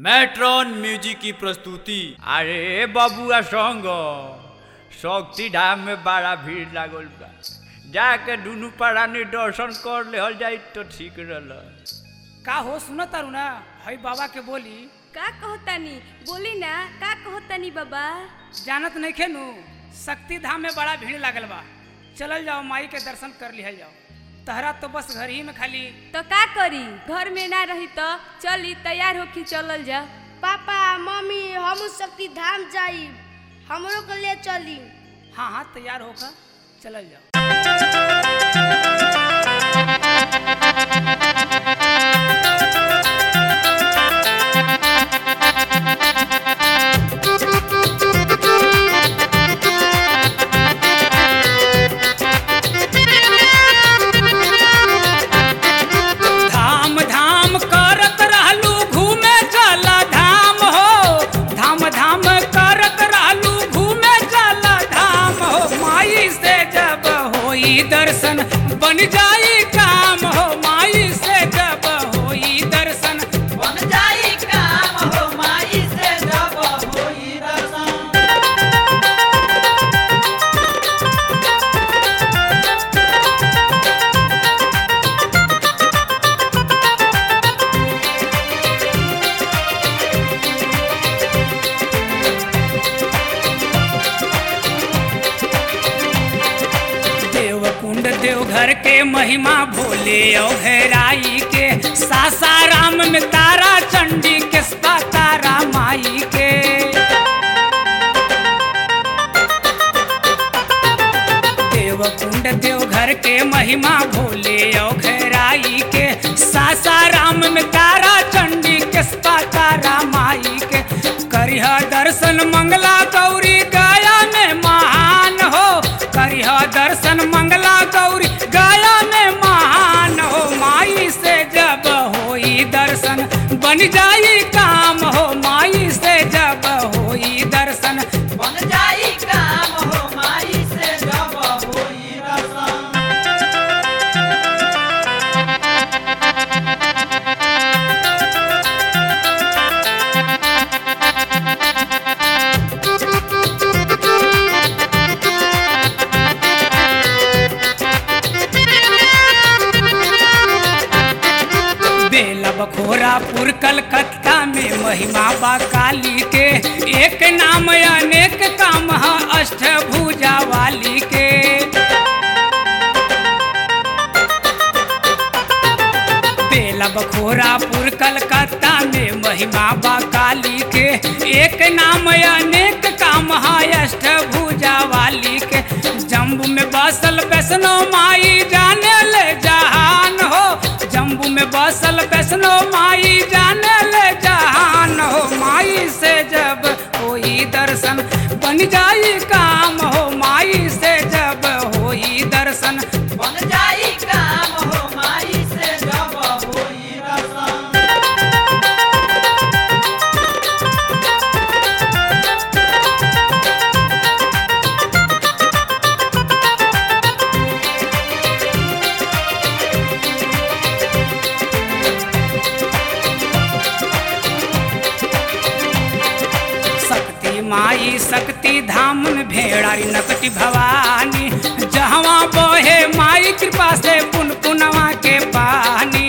matron music की प्रस्तुति अरे बबुआ संग शक्ति धाम में बड़ा भीड़ लागल बा जाके दुनू प्राणी दर्शन कर ले जाई तो ठीक रहल का हो सुनो तारू ना हई बाबा के बोली का कहतानी बोली ना का कहतानी बाबा जानत नहीं खेनू शक्ति धाम में बड़ा भीड़ लागल बा चलल जाओ माई के दर्शन कर लिहल जाओ तहरा तो बस घर ही में खाली तो का करी घर में ना रही तो चली तैयार होके चलल जा पापा मम्मी हम शक्ति धाम जाई हमरो के ले चली हाँ हाँ तैयार होकर चलल जाओ धाम धाम करत रहलू घूमे चला धाम हो धाम धाम करत रहलू घूमे चला धाम हो माई से जब होई दर्शन बन जाई काम हो माई से जब होई दर्शन बन जाई काम हो माई से जब होई दर्शन देव कुंड देवघर के महिमा भोले औहराई के सासाराम में तारा चंडी के तारा माई के देव कुंड देवघर के महिमा भोले औघराई के सासाराम में तारा चंडी के तारा माई के करिह दर्शन मंगला गौरी गया में महान हो करिह दर्शन मंगला गौरी गया में महान हो माई से जब होई दर्शन बन जाई काम हो माई से जब होई दर्शन बन जाई काम हो माई से जब होई दर्शन बेला बखोरापुर कलकत्ता में महिमा बा काली के एक नाम अनेक काम है अष्टभुजा वाली के बेला बखोरापुर कलकत्ता में महिमा बा काली के एक नाम अनेक काम है अष्टभुजा वाली के जम्बू में बसल वैष्णो माई जाने ले जहान हो जम्बू में बसल वैष्णो माई जाने ले जहान हो माई से जब होई दर्शन बन जाई काम हो माई से जब होई दर्शन बन जाई काम हो माई से जब होई दर्शन शक्ति माई शक्ति धाम में भेड़ारी नकटी भवानी जहवा बहे माई कृपा से पुन पुनवा के पानी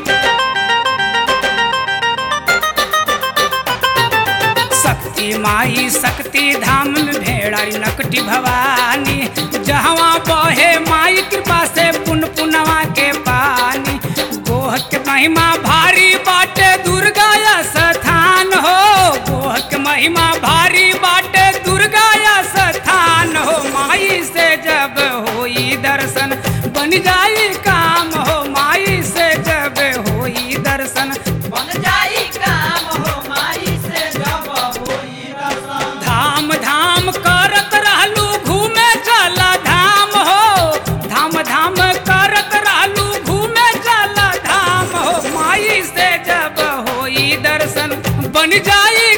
शक्ति माई शक्ति धाम में भेड़ारी नकटी भवानी जहवा बहे माई कृपा से पुन पुनवा के पानी गोह के महिमा भारी बाटे दुर्गा या स्थान हो गोह के महिमा भारी बाटे दुर्गा या स्थान हो माई से जब होई दर्शन बन जाई काम हो माई से जब होई दर्शन बन जाई काम हो माई से जब होई दर्शन धाम धाम करत रहलू घूमे चला धाम हो धाम धाम करत रहलू घूमे चला धाम हो माई से जब होई दर्शन बन जाई